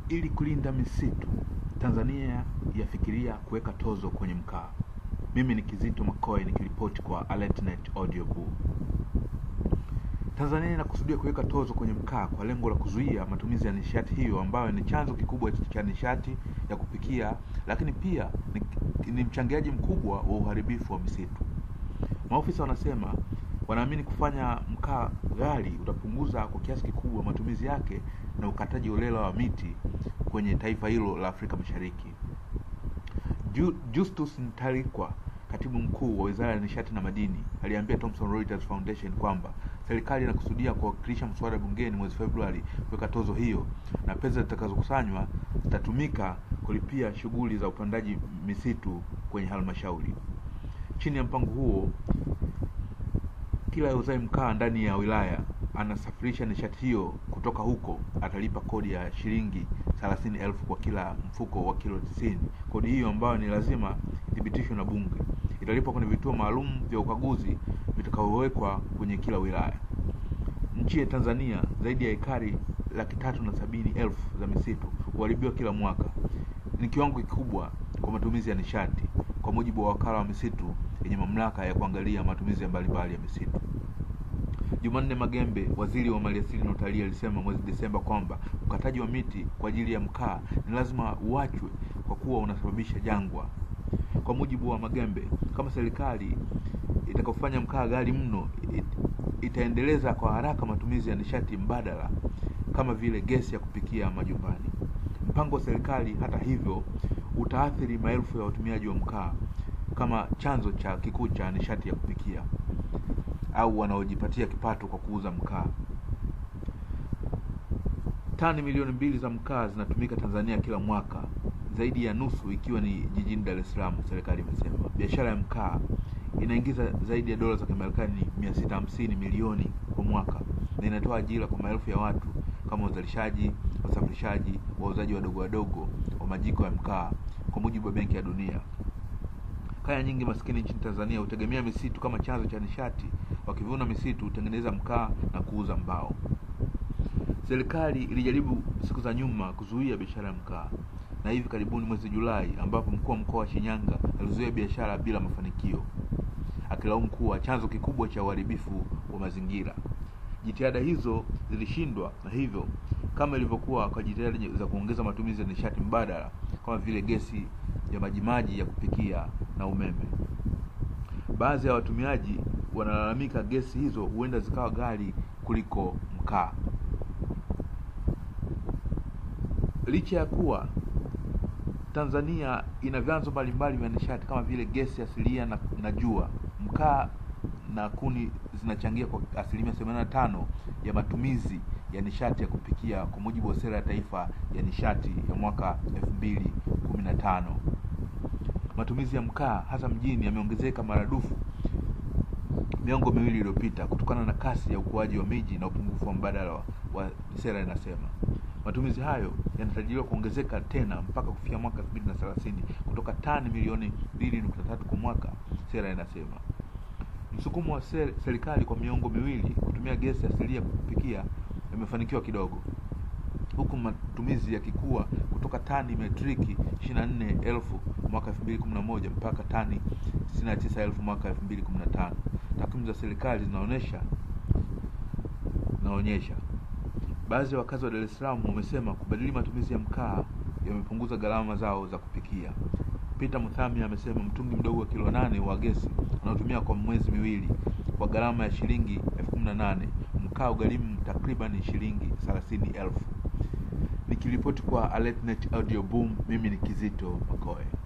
Ili kulinda misitu, Tanzania yafikiria kuweka tozo kwenye mkaa. Mimi ni Kizito Makoe nikiripoti kwa AlertNet Audio Boo. Tanzania inakusudia kuweka tozo kwenye mkaa kwa lengo la kuzuia matumizi ya nishati hiyo ambayo ni chanzo kikubwa cha nishati ya kupikia, lakini pia ni, ni mchangiaji mkubwa wa uharibifu wa misitu. Maofisa wanasema wanaamini kufanya mkaa ghali utapunguza kwa kiasi kikubwa matumizi yake na ukataji holela wa miti kwenye taifa hilo la Afrika Mashariki. Ju- Justus Ntalikwa, katibu mkuu wa Wizara ya Nishati na Madini, aliambia Thomson Reuters Foundation kwamba serikali inakusudia kuwakilisha mswada bungeni mwezi Februari kuweka tozo hiyo na pesa zitakazokusanywa zitatumika kulipia shughuli za upandaji misitu kwenye halmashauri. Chini ya mpango huo, kila auzaye mkaa ndani ya wilaya anasafirisha nishati hiyo kutoka huko atalipa kodi ya shilingi thelathini elfu kwa kila mfuko wa kilo tisini. Kodi hiyo ambayo ni lazima ithibitishwe na Bunge italipwa kwenye vituo maalum vya ukaguzi vitakavyowekwa kwenye kila wilaya. Nchi ya Tanzania zaidi ya ekari laki tatu na sabini elfu za misitu huharibiwa kila mwaka. Ni kiwango kikubwa kwa matumizi ya nishati, kwa mujibu wa wakala wa misitu yenye mamlaka ya kuangalia matumizi ya mbalimbali ya misitu. Jumanne Magembe, waziri wa maliasili na utalii, alisema mwezi Desemba kwamba ukataji wa miti kwa ajili ya mkaa ni lazima uachwe kwa kuwa unasababisha jangwa. Kwa mujibu wa Magembe, kama serikali itakofanya mkaa ghali mno, it, itaendeleza kwa haraka matumizi ya nishati mbadala kama vile gesi ya kupikia majumbani. Mpango wa serikali, hata hivyo, utaathiri maelfu ya watumiaji wa mkaa kama chanzo cha kikuu cha nishati ya kupikia au wanaojipatia kipato kwa kuuza mkaa. Tani milioni mbili za mkaa zinatumika Tanzania kila mwaka, zaidi ya nusu ikiwa ni jijini Dar es Salaam, serikali imesema. Biashara ya mkaa inaingiza zaidi ya dola za Kimarekani mia sita hamsini milioni kwa mwaka na inatoa ajira kwa maelfu ya watu kama wazalishaji, wasafirishaji, wauzaji wadogo wadogo wa majiko ya mkaa, kwa mujibu wa Benki ya Dunia. Kaya nyingi maskini nchini Tanzania hutegemea misitu kama chanzo cha nishati. Wakivuna misitu hutengeneza mkaa na kuuza mbao. Serikali ilijaribu siku za nyuma kuzuia biashara ya mkaa, na hivi karibuni mwezi Julai, ambapo mkuu wa mkoa wa Shinyanga alizuia biashara bila mafanikio, akilaumu kuwa chanzo kikubwa cha uharibifu wa mazingira. Jitihada hizo zilishindwa, na hivyo kama ilivyokuwa kwa jitihada za kuongeza matumizi ya nishati mbadala kama vile gesi ya majimaji ya kupikia na umeme. Baadhi ya watumiaji wanalalamika gesi hizo huenda zikawa ghali kuliko mkaa. Licha ya kuwa Tanzania ina vyanzo mbalimbali vya nishati kama vile gesi asilia na, na jua, mkaa na kuni zinachangia kwa asilimia themanini na tano ya matumizi ya nishati ya kupikia kwa mujibu wa sera ya taifa ya nishati ya mwaka elfu mbili kumi na tano. Matumizi ya mkaa hasa mjini yameongezeka maradufu miongo miwili iliyopita kutokana na kasi ya ukuaji wa miji na upungufu wa mbadala wa, wa sera inasema. Matumizi hayo yanatarajiwa kuongezeka tena mpaka kufikia mwaka elfu mbili na thelathini kutoka tani milioni mbili nukta tatu kwa mwaka, sera inasema. Msukumo wa ser, serikali kwa miongo miwili kutumia gesi asilia kupikia yamefanikiwa kidogo, huku matumizi yakikua kutoka tani metriki 24,000 mwaka 2011 mpaka tani 69,000 mwaka 2015. Takwimu za serikali zinaonyesha zinaonyesha baadhi ya wakazi wa Dar es Salaam wamesema kubadili matumizi ya mkaa yamepunguza gharama zao za kupikia. Peter Muthami amesema mtungi mdogo wa kilo nane wa gesi unaotumia kwa mwezi miwili kwa gharama ya shilingi elfu kumi na nane mkaa ugharimu takriban shilingi thelathini elfu. Nikiripoti kwa AlertNet Audio Boom, mimi ni Kizito Makoe.